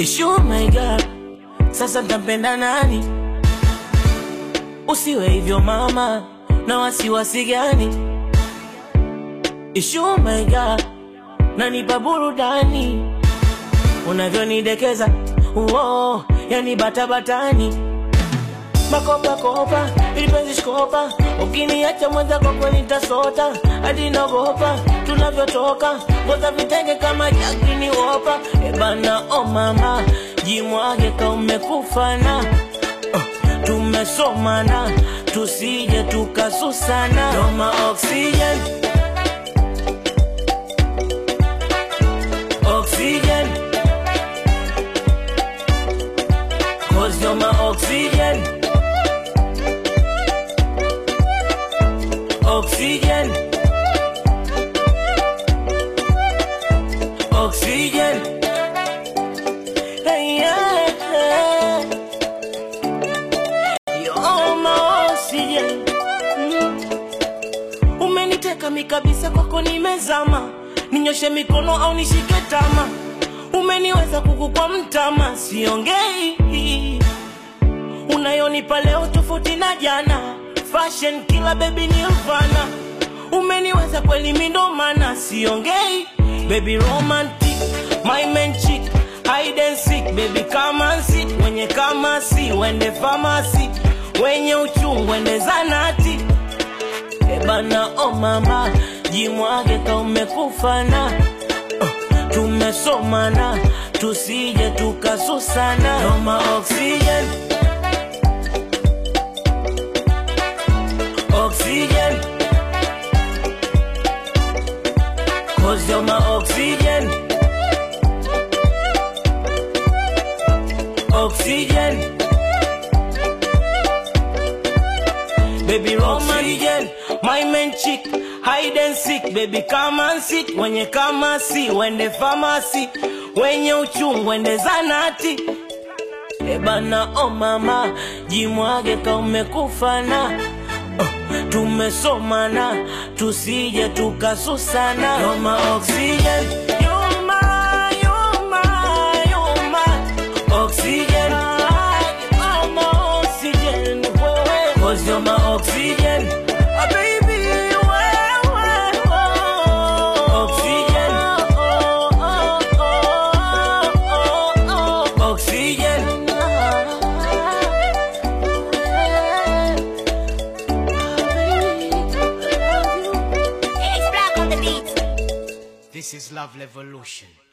Ishu my God, sasa ntampenda nani? Usiwe hivyo mama, na wasiwasi gani? Ishu my God, nanipa burudani unavyonidekeza, uo yani batabatani makopa kopa ilipenzi shkopa ukiniacha mwenza kwako nitasota hadi nagopa tunavyotoka ngoza vitenge kama jakini wopa ebana o mama jimwage ka umekufana uh, tumesomana tusije tukasusana doma oxygen oxygen cause you're my oxygen oxygen oxygen hey, yeah. You're my oxygen mm. umeniteka mi kabisa kwako nimezama ninyoshe mikono au nishike tama umeniweza kuku kwa mtama siongei unayonipa leo tofauti na jana fashion kila baby nirvana umeniweza kweli mindomana siongei baby romantic my man chick hide and seek baby come and sit wenye kama si wende famasi wenye uchungu wende zanati ebana o oh mama jimwage ka umekufana uh, tumesomana tusije tukasusana noma oxygen oxygen cause you're my oxygen oxygen baby oxygen my man chick hide and seek baby come and sit wenye kama si wende famasi wenye uchungu wende zanati ebana o oh mama jimwage ka umekufana uh, tumesomana tusije tukasusana You're my oxygen You're my, you're my, you're my oxygen You're my oxygen wewe. Cause you're my oxygen Ah, baby, wewe. Oxygen Oxygen It's black on the beat. This is Love Revolution.